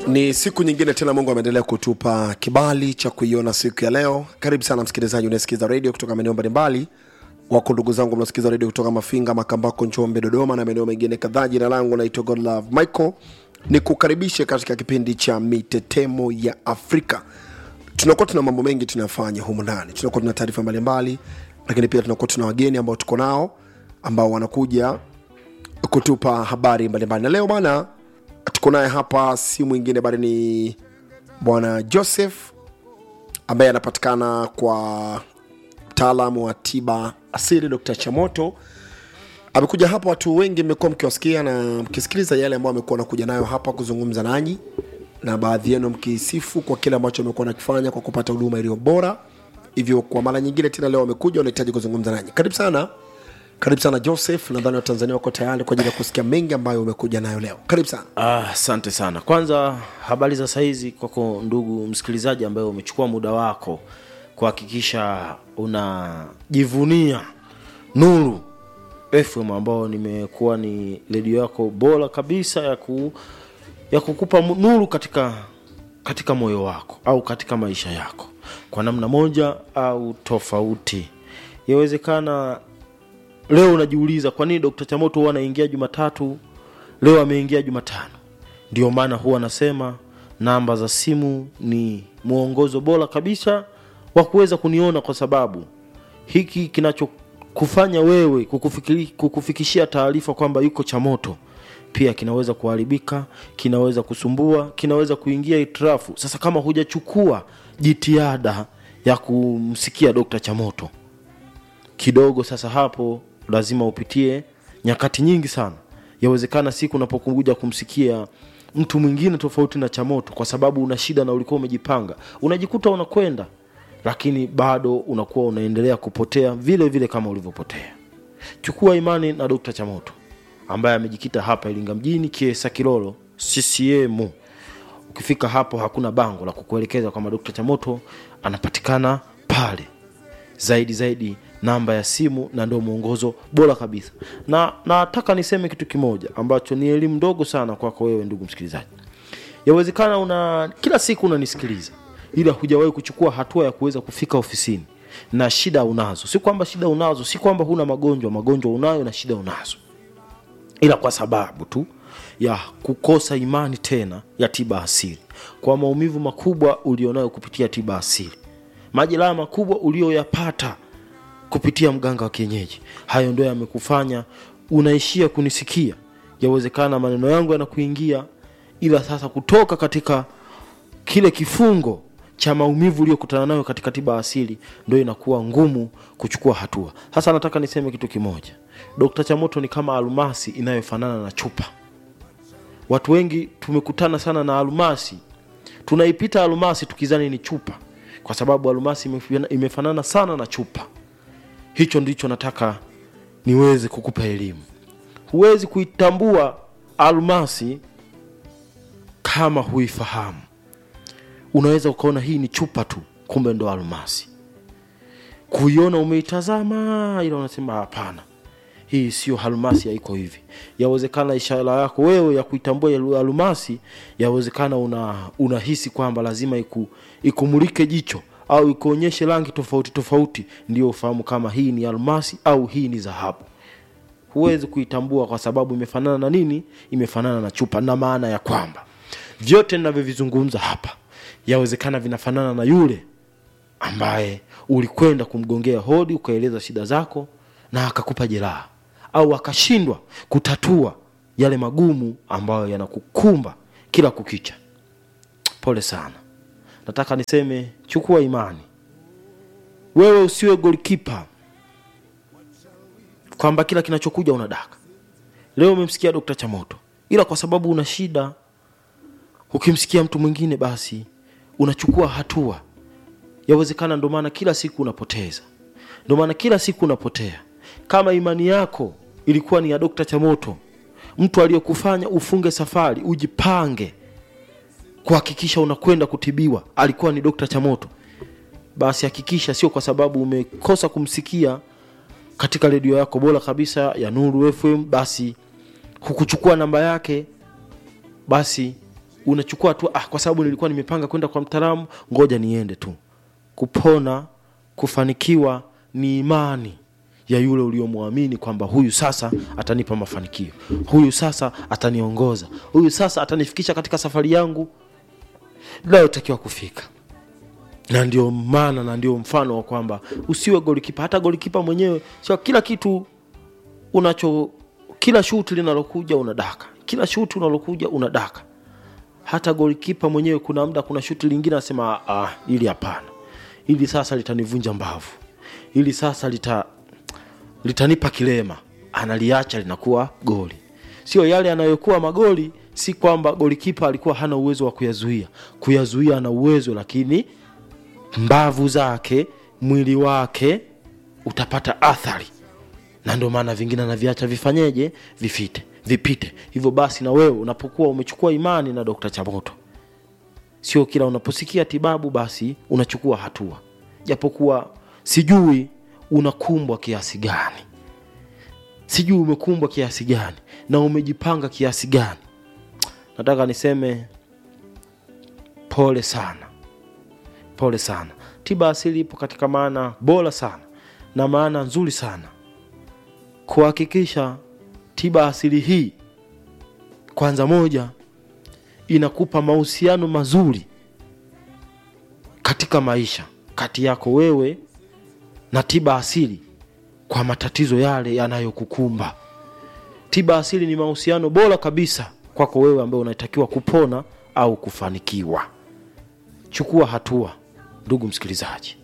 Ni siku nyingine tena, Mungu ameendelea kutupa kibali cha kuiona siku ya leo. Karibu sana msikilizaji unayesikiza redio kutoka maeneo mbalimbali, wako ndugu zangu mnaosikiza redio kutoka Mafinga, Makambako, Njombe, Dodoma na maeneo mengine kadhaa. Jina langu naitwa Godlove Michael, ni kukaribishe katika kipindi cha mitetemo ya Afrika. Tunakuwa tuna mambo mengi tunafanya humu ndani, tunakuwa tuna taarifa mbalimbali, lakini pia tunakuwa tuna wageni ambao tuko nao ambao wanakuja kutupa habari mbalimbali, na leo bana tuko naye hapa si mwingine bali ni bwana Joseph ambaye anapatikana kwa mtaalamu wa tiba asili Dr. Chamoto. Amekuja hapa, watu wengi mmekuwa mkiwasikia na mkisikiliza yale ambayo amekuwa anakuja nayo hapa kuzungumza nanyi, na baadhi yenu mkisifu kwa kile ambacho amekuwa nakifanya kwa kupata huduma iliyo bora. Hivyo kwa mara nyingine tena leo amekuja, unahitaji kuzungumza nanyi. Karibu sana, karibu sana Joseph. Nadhani Watanzania wako tayari kwa ajili ya kusikia mengi ambayo umekuja nayo leo. Karibu sana. Ah, asante sana. Kwanza habari za saizi kwako ndugu msikilizaji ambaye umechukua muda wako kuhakikisha unajivunia Nuru FM ambao nimekuwa ni redio yako bora kabisa ya ku, ya kukupa mu- nuru katika katika moyo wako au katika maisha yako kwa namna moja au tofauti. Yawezekana leo unajiuliza kwa nini Dr. Chamoto huwa anaingia Jumatatu, leo ameingia Jumatano. Ndio maana huwa anasema namba za simu ni mwongozo bora kabisa wa kuweza kuniona, kwa sababu hiki kinachokufanya wewe kukufikiri, kukufikishia taarifa kwamba yuko Chamoto pia kinaweza kuharibika, kinaweza kusumbua, kinaweza kuingia itirafu. Sasa kama hujachukua jitihada ya kumsikia Dr. Chamoto kidogo sasa hapo lazima upitie nyakati nyingi sana yawezekana siku unapokuja kumsikia mtu mwingine tofauti na chamoto kwa sababu una shida na ulikuwa umejipanga unajikuta unakwenda lakini bado unakuwa unaendelea kupotea vile vile kama ulivyopotea chukua imani na dokta chamoto ambaye amejikita hapa iringa mjini kiesa kilolo ccm ukifika hapo hakuna bango la kukuelekeza kwamba dokta chamoto anapatikana pale zaidi zaidi namba ya simu na ndio mwongozo bora kabisa na nataka niseme kitu kimoja ambacho ni elimu ndogo sana kwako wewe ndugu msikilizaji yawezekana una kila siku unanisikiliza ila hujawahi kuchukua hatua ya kuweza kufika ofisini na shida unazo si kwamba shida unazo si kwamba huna magonjwa magonjwa unayo na shida unazo ila kwa sababu tu ya kukosa imani tena ya tiba asili kwa maumivu makubwa ulionayo kupitia tiba asili majeraha makubwa ulioyapata kupitia mganga wa kienyeji hayo ndio yamekufanya unaishia kunisikia yawezekana maneno yangu yanakuingia ila sasa kutoka katika kile kifungo cha maumivu uliyokutana nayo katika tiba asili ndio inakuwa ngumu kuchukua hatua sasa nataka niseme kitu kimoja dokta chamoto ni kama almasi inayofanana na chupa watu wengi tumekutana sana na almasi tunaipita almasi tukizani ni chupa kwa sababu almasi imefana- imefanana sana na chupa hicho ndicho nataka niweze kukupa elimu huwezi kuitambua almasi kama huifahamu unaweza ukaona hii ni chupa tu kumbe ndo almasi kuiona umeitazama ila unasema hapana hii sio almasi haiko hivi yawezekana ishara yako wewe ya kuitambua ya almasi yawezekana una unahisi kwamba lazima iku, ikumulike jicho au ikuonyeshe rangi tofauti tofauti ndio ufahamu kama hii ni almasi au hii ni dhahabu huwezi kuitambua kwa sababu imefanana na nini imefanana na chupa na maana ya kwamba vyote ninavyovizungumza hapa yawezekana vinafanana na yule ambaye ulikwenda kumgongea hodi ukaeleza shida zako na akakupa jeraha au akashindwa kutatua yale magumu ambayo yanakukumba kila kukicha pole sana nataka niseme chukua imani wewe usiwe golkipa kwamba kila kinachokuja unadaka leo umemsikia dokta chamoto ila kwa sababu una shida ukimsikia mtu mwingine basi unachukua hatua yawezekana ndo maana kila siku unapoteza ndo maana kila siku unapotea kama imani yako ilikuwa ni ya dokta chamoto mtu aliyekufanya ufunge safari ujipange kuhakikisha unakwenda kutibiwa alikuwa ni dokta chamoto basi hakikisha sio kwa sababu umekosa kumsikia katika redio yako bora kabisa ya nuru fm basi hukuchukua namba yake basi unachukua tu ah, kwa sababu nilikuwa nimepanga kwenda kwa mtaalamu ngoja niende tu kupona kufanikiwa ni imani ya yule uliomwamini kwamba huyu sasa atanipa mafanikio huyu sasa ataniongoza huyu sasa atanifikisha katika safari yangu nayotakiwa kufika na ndio maana na ndio mfano wa kwamba usiwe golikipa hata golikipa mwenyewe sio kila kitu unacho kila shuti linalokuja unadaka kila shuti unalokuja unadaka hata golikipa mwenyewe kuna muda kuna shuti lingine anasema ah, ili hapana ili sasa litanivunja mbavu ili sasa lita litanipa kilema analiacha linakuwa goli sio yale yanayokuwa magoli si kwamba golikipa alikuwa hana uwezo wa kuyazuia kuyazuia ana uwezo lakini mbavu zake mwili wake utapata athari na ndio maana vingine anaviacha vifanyeje vifite vipite hivyo basi na wewe unapokuwa umechukua imani na dokta chamoto sio kila unaposikia tibabu basi unachukua hatua japokuwa sijui unakumbwa kiasi gani sijui umekumbwa kiasi gani na umejipanga kiasi gani nataka niseme pole sana pole sana tiba asili ipo katika maana bora sana na maana nzuri sana kuhakikisha tiba asili hii kwanza moja inakupa mahusiano mazuri katika maisha kati yako wewe na tiba asili kwa matatizo yale yanayokukumba tiba asili ni mahusiano bora kabisa kwako wewe ambaye unatakiwa kupona au kufanikiwa chukua hatua ndugu msikilizaji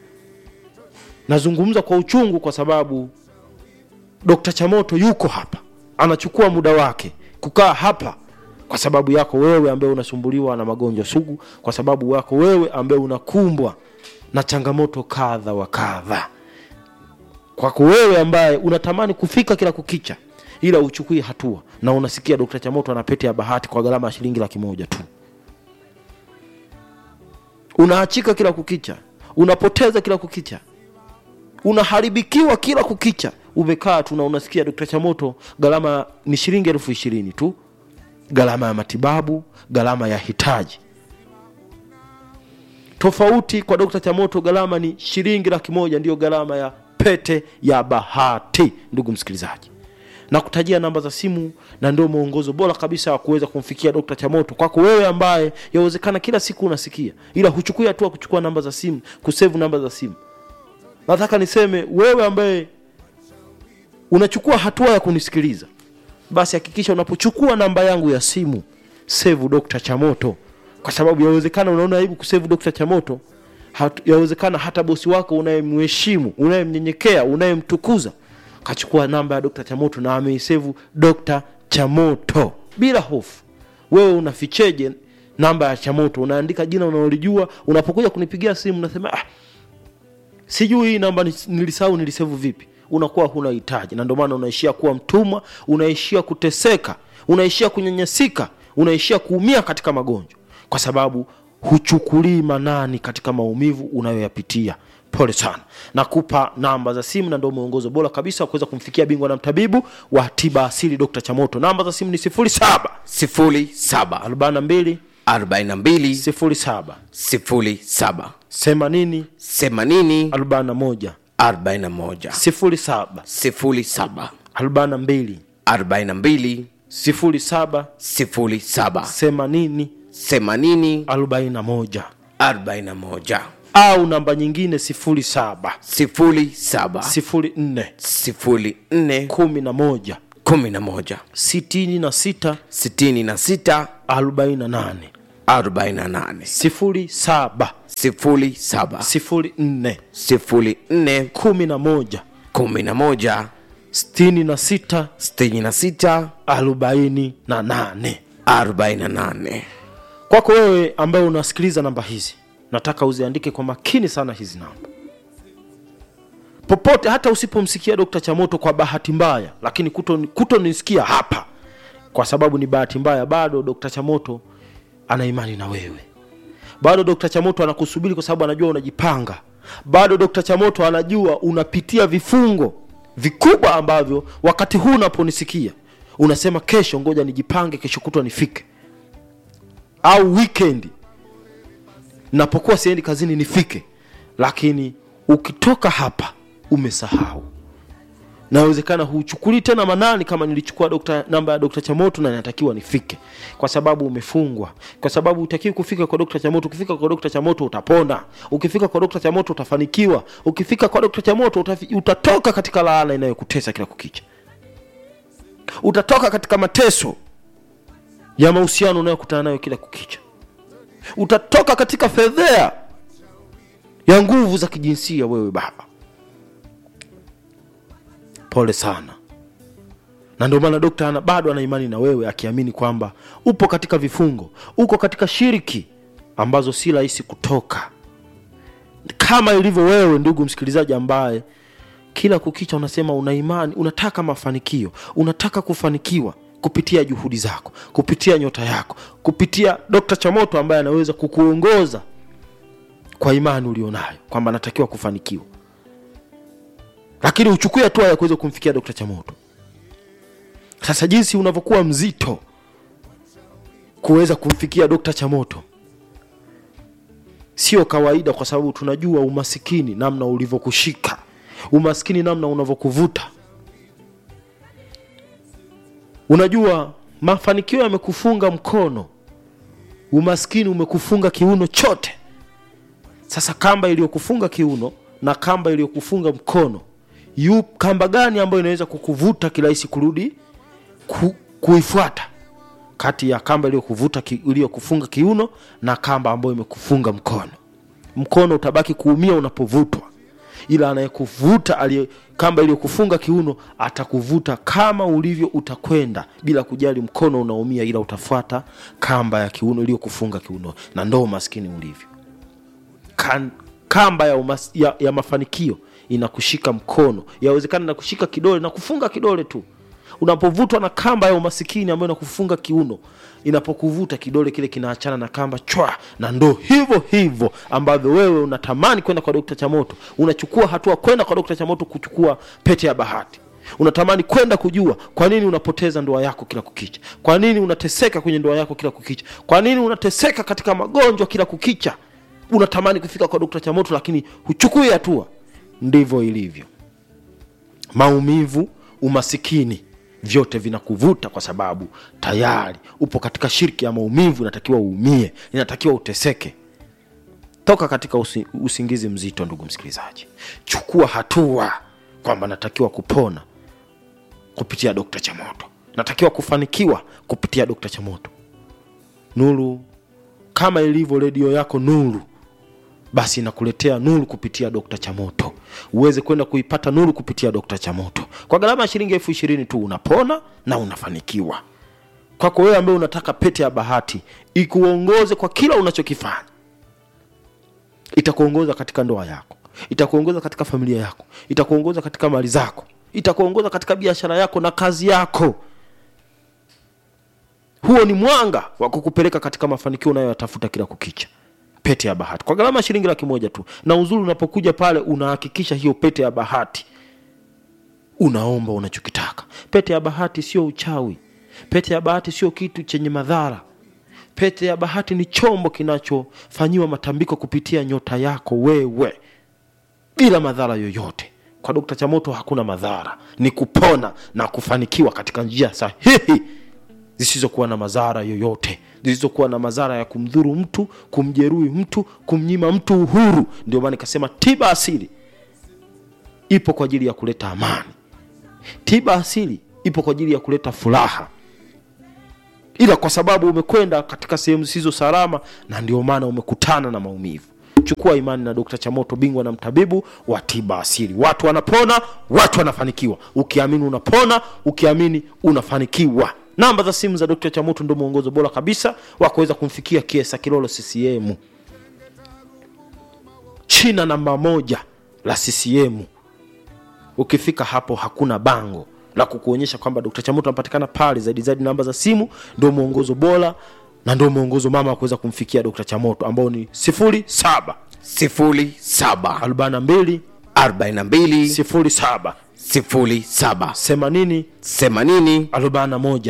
nazungumza kwa uchungu kwa sababu dokta chamoto yuko hapa anachukua muda wake kukaa hapa kwa sababu yako wewe ambaye unasumbuliwa na magonjwa sugu kwa sababu yako wewe ambaye unakumbwa na changamoto kadha wa kadha kwako wewe ambaye unatamani kufika kila kukicha ila uchukui hatua na unasikia dokta chamoto ana pete ya bahati kwa gharama ya shilingi laki moja tu unaachika kila kukicha unapoteza kila kukicha unaharibikiwa kila kukicha umekaa tu na unasikia dokta chamoto gharama ni shilingi elfu ishirini tu gharama ya matibabu gharama ya hitaji tofauti kwa dokta chamoto gharama ni shilingi laki moja ndiyo gharama ya pete ya bahati ndugu msikilizaji na kutajia namba za simu na ndio mwongozo bora kabisa wa kuweza kumfikia dokta chamoto kwako wewe ambaye yawezekana kila siku unasikia ila huchukui hatua kuchukua namba za simu kusevu namba za simu nataka niseme wewe ambaye unachukua hatua ya kunisikiliza basi hakikisha unapochukua namba yangu ya simu sevu dokta chamoto kwa sababu yawezekana unaona aibu kusevu dokta chamoto Hat- yawezekana hata bosi wako unayemheshimu unayemnyenyekea unayemtukuza kachukua namba ya dokta chamoto na ameisevu dokta chamoto bila hofu wewe unaficheje namba ya chamoto unaandika jina unaolijua unapokuja kunipigia simu unasema ah, sijui hii namba nis- nilisahau nilisevu vipi unakuwa huna hitaji na ndio maana unaishia kuwa mtumwa unaishia kuteseka unaishia kunyanyasika unaishia kuumia katika magonjwa kwa sababu huchukulii manani katika maumivu unayoyapitia pole sana nakupa namba za simu na ndio mwongozo bora kabisa wa kuweza kumfikia bingwa na mtabibu wa tiba asili dr chamoto namba za simu ni 07 sifuri saba 42 arobaini na mbili 07 sifuri saba 80 themanini 41 arobaini na moja 07 sifuri saba 42 arobaini na mbili 07 sifuri saba 80 themanini 41 arobaini na moja au namba nyingine 07 sifuri saba 04 sifuri nne 11 kumi na moja 66 sitini na sita 48 arobaini na nane 07 sifuri saba 04 sifuri nne 11 kumi na moja 66 sitini na sita 48 arobaini na nane kwako wewe ambaye unasikiliza namba hizi nataka uziandike kwa makini sana hizi namba popote hata usipomsikia dokta chamoto kwa bahati mbaya lakini kutonisikia kuto kutonisikia hapa kwa sababu ni bahati mbaya bado dokta chamoto ana imani na wewe bado dokta chamoto anakusubiri kwa sababu anajua unajipanga bado dokta chamoto anajua unapitia vifungo vikubwa ambavyo wakati huu unaponisikia unasema kesho ngoja nijipange kesho kutwa nifike au weekend napokuwa siendi kazini nifike lakini ukitoka hapa umesahau nawezekana huchukuli tena manani kama nilichukua dokta, namba ya dokta chamoto na natakiwa nifike kwa sababu umefungwa kwa sababu utakiwi kufika kwa dokta chamoto ukifika kwa dokta chamoto utapona ukifika kwa dokta chamoto utafanikiwa ukifika kwa dokta chamoto utafi, utatoka katika laana inayokutesa kila kukicha utatoka katika mateso ya mahusiano unayokutana nayo kila kukicha utatoka katika fedhea ya nguvu za kijinsia wewe baba pole sana na ndio maana dokta ana bado ana imani na wewe akiamini kwamba upo katika vifungo uko katika shiriki ambazo si rahisi kutoka kama ilivyo wewe ndugu msikilizaji ambaye kila kukicha unasema una imani unataka mafanikio unataka kufanikiwa kupitia juhudi zako kupitia nyota yako kupitia dokta chamoto ambaye anaweza kukuongoza kwa imani ulionayo kwamba anatakiwa kufanikiwa lakini uchukue hatua ya kuweza kumfikia dokta chamoto sasa jinsi unavyokuwa mzito kuweza kumfikia dokta chamoto sio kawaida kwa sababu tunajua umasikini namna ulivyokushika umaskini namna unavyokuvuta unajua mafanikio yamekufunga mkono umaskini umekufunga kiuno chote sasa kamba iliyokufunga kiuno na kamba iliyokufunga mkono yu kamba gani ambayo inaweza kukuvuta kirahisi kurudi ku, kuifuata kati ya kamba iliyokuvuta ki, iliyokufunga kiuno na kamba ambayo imekufunga mkono mkono utabaki kuumia unapovutwa ila anayekuvuta aliye kamba iliyokufunga kiuno atakuvuta kama ulivyo utakwenda bila kujali mkono unaumia ila utafuata kamba ya kiuno iliyokufunga kiuno na ndo umaskini ulivyo kan, kamba ya, umas, ya, ya mafanikio inakushika mkono yawezekana inakushika kidole na kufunga kidole tu unapovutwa na kamba ya umasikini ambayo inakufunga kiuno inapokuvuta kidole kile kinaachana na kamba chwa na ndo hivyo hivyo ambavyo wewe unatamani kwenda kwa dokta chamoto unachukua hatua kwenda kwa dokta chamoto kuchukua pete ya bahati unatamani kwenda kujua kwa nini unapoteza ndoa yako kila kukicha kwa nini unateseka kwenye ndoa yako kila kukicha kwa nini unateseka katika magonjwa kila kukicha unatamani kufika kwa dokta chamoto lakini huchukui hatua ndivyo ilivyo maumivu umasikini vyote vinakuvuta kwa sababu tayari upo katika shirki ya maumivu inatakiwa uumie inatakiwa uteseke toka katika usi, usingizi mzito ndugu msikilizaji chukua hatua kwamba natakiwa kupona kupitia dokta chamoto natakiwa kufanikiwa kupitia dokta chamoto nuru kama ilivyo redio yako nuru basi inakuletea nuru kupitia dokta chamoto uweze kwenda kuipata nuru kupitia dokta chamoto kwa gharama ya shilingi elfu ishirini tu unapona na unafanikiwa kwako wewe ambaye unataka pete ya bahati ikuongoze kwa kila unachokifanya itakuongoza katika ndoa yako itakuongoza katika familia yako itakuongoza katika mali zako itakuongoza katika biashara yako na kazi yako huo ni mwanga wa kukupeleka katika mafanikio unayoyatafuta kila kukicha pete ya bahati kwa gharama ya shilingi laki moja tu na uzuri unapokuja pale unahakikisha hiyo pete ya bahati unaomba unachokitaka pete ya bahati sio uchawi pete ya bahati sio kitu chenye madhara pete ya bahati ni chombo kinachofanyiwa matambiko kupitia nyota yako wewe bila madhara yoyote kwa dokta chamoto hakuna madhara ni kupona na kufanikiwa katika njia sahihi zisizokuwa na madhara yoyote zisizokuwa na madhara ya kumdhuru mtu kumjeruhi mtu kumnyima mtu uhuru ndio maana nikasema tiba asili ipo kwa ajili ya kuleta amani tiba asili ipo kwa ajili ya kuleta furaha ila kwa sababu umekwenda katika sehemu zisizo salama na ndio maana umekutana na maumivu chukua imani na dokta chamoto bingwa na mtabibu wa tiba asili watu wanapona watu wanafanikiwa ukiamini unapona ukiamini unafanikiwa namba za simu za dokta chamoto ndio mwongozo bora kabisa wa kuweza kumfikia kiesa kilolo ccm china namba moja la ccm ukifika hapo hakuna bango la kukuonyesha kwamba dokta chamoto anapatikana pale zaidi zaidi namba za simu ndio mwongozo bora na ndio mwongozo mama wa kuweza kumfikia dokta chamoto ambao ni sifuri saba sifuri saba arobaini na mbili arobaini na mbili sifuri saba sifuri saba themanini themanini arobaini na moja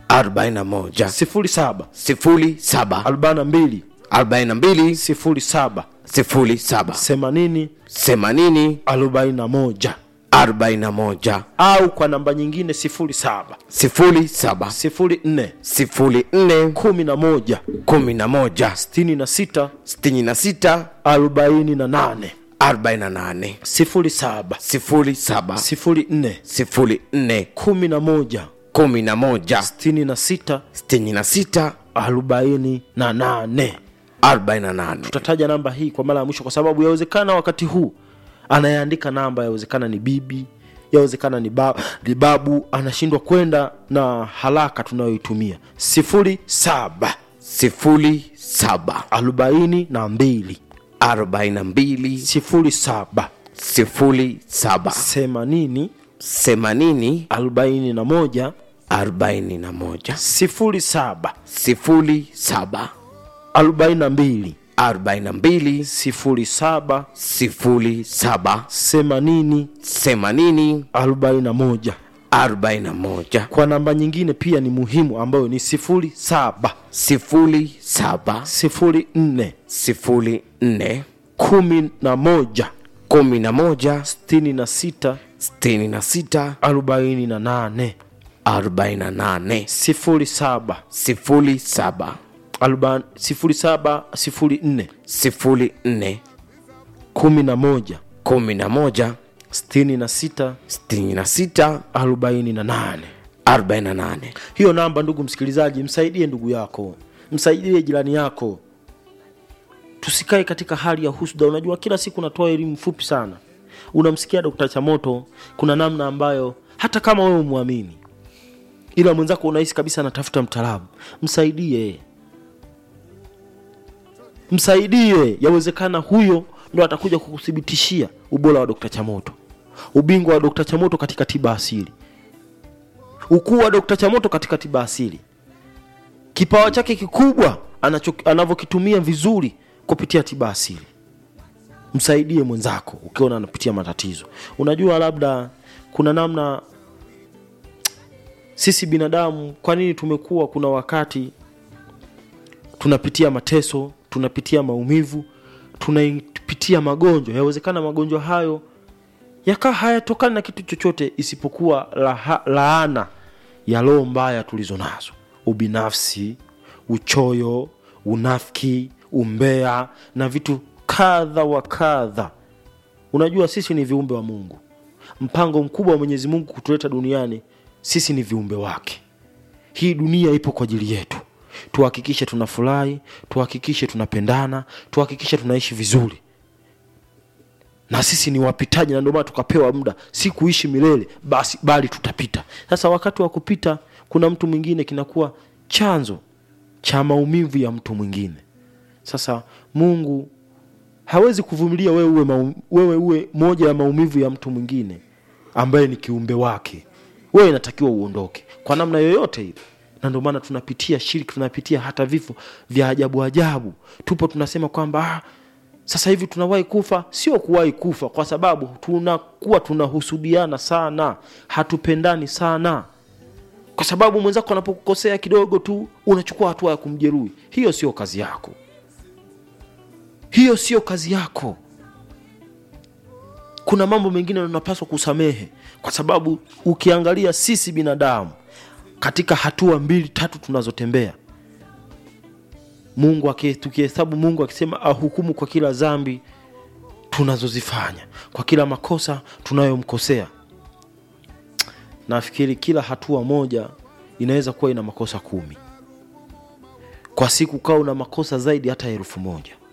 arobaini na moja sifuri saba sifuri saba arobaini na mbili arobaini na mbili sifuri saba sifuri saba themanini themanini arobaini na moja arobaini na moja au kwa namba nyingine sifuri saba sifuri saba sifuri nne sifuri nne kumi na moja kumi na moja sitini na sita sitini na sita arobaini na nane arobaini na nane sifuri saba sifuri saba sifuri nne sifuri nne kumi na moja kumi na moja sitini na sita sitini na sita arobaini na nane arobaini na nane tutataja namba hii kwa mara ya mwisho kwa sababu yawezekana wakati huu anayeandika namba yawezekana ni bibi yawezekana ni, ba, ni babu anashindwa kwenda na haraka tunayoitumia sifuri saba sifuri saba arobaini na mbili arobaini na mbili sifuri saba sifuri saba themanini themanini arobaini na moja arobaini na moja sifuri saba sifuri saba arobaini na mbili arobaini na mbili sifuri saba sifuri saba themanini themanini arobaini na moja arobaini na moja kwa namba nyingine pia ni muhimu ambayo ni sifuri saba sifuri saba sifuri nne sifuri nne kumi na moja kumi na moja sitini na sita sitini na sita arobaini na nane arobaini na nane sifuri saba sifuri saba aroba- sifuri saba sifuri nne sifuri nne kumi na moja kumi na moja sitini na sita sitini na sita arobaini na nane arobaini na nane hiyo namba ndugu msikilizaji msaidie ndugu yako msaidie jirani yako tusikae katika hali ya husda unajua kila siku natoa elimu fupi sana unamsikia dokta chamoto kuna namna ambayo hata kama wewe umwamini ila mwenzako unahisi kabisa anatafuta mtaalamu msaidie msaidie yawezekana huyo ndo atakuja kukuthibitishia ubora wa dokta chamoto ubingwa wa dokta chamoto katika tiba asili ukuu wa dokta chamoto katika tiba asili kipawa chake kikubwa anacho- anavyokitumia vizuri kupitia tiba asili msaidie mwenzako ukiona anapitia matatizo unajua labda kuna namna sisi binadamu kwa nini tumekuwa kuna wakati tunapitia mateso tunapitia maumivu tunapitia magonjwa yawezekana magonjwa hayo yakaa hayatokani na kitu chochote isipokuwa laha, laana ya roho mbaya tulizo nazo ubinafsi uchoyo unafiki umbea na vitu kadha wa kadha unajua sisi ni viumbe wa mungu mpango mkubwa wa mwenyezi mungu kutuleta duniani sisi ni viumbe wake hii dunia ipo kwa ajili yetu tuhakikishe tunafurahi tuhakikishe tunapendana tuhakikishe tunaishi vizuri na sisi ni wapitaji na ndio maana tukapewa muda si kuishi milele basi bali tutapita sasa wakati wa kupita kuna mtu mwingine kinakuwa chanzo cha maumivu ya mtu mwingine sasa mungu hawezi kuvumilia wewe uwe, maum, wewe uwe moja ya maumivu ya mtu mwingine ambaye ni kiumbe wake wewe inatakiwa uondoke kwa namna yoyote ile na ndio maana tunapitia shiriki tunapitia hata vifo vya ajabu ajabu tupo tunasema kwamba ah, sasa hivi tunawahi kufa sio kuwahi kufa kwa sababu tunakuwa tunahusudiana sana hatupendani sana kwa sababu mwenzako anapokukosea kidogo tu unachukua hatua ya kumjeruhi hiyo sio kazi yako hiyo sio kazi yako kuna mambo mengine unapaswa kusamehe kwa sababu ukiangalia sisi binadamu katika hatua mbili tatu tunazotembea mungu aki- tukihesabu mungu akisema ahukumu kwa kila dhambi tunazozifanya kwa kila makosa tunayomkosea nafikiri kila hatua moja inaweza kuwa ina makosa kumi kwa siku kaa una makosa zaidi hata elfu moja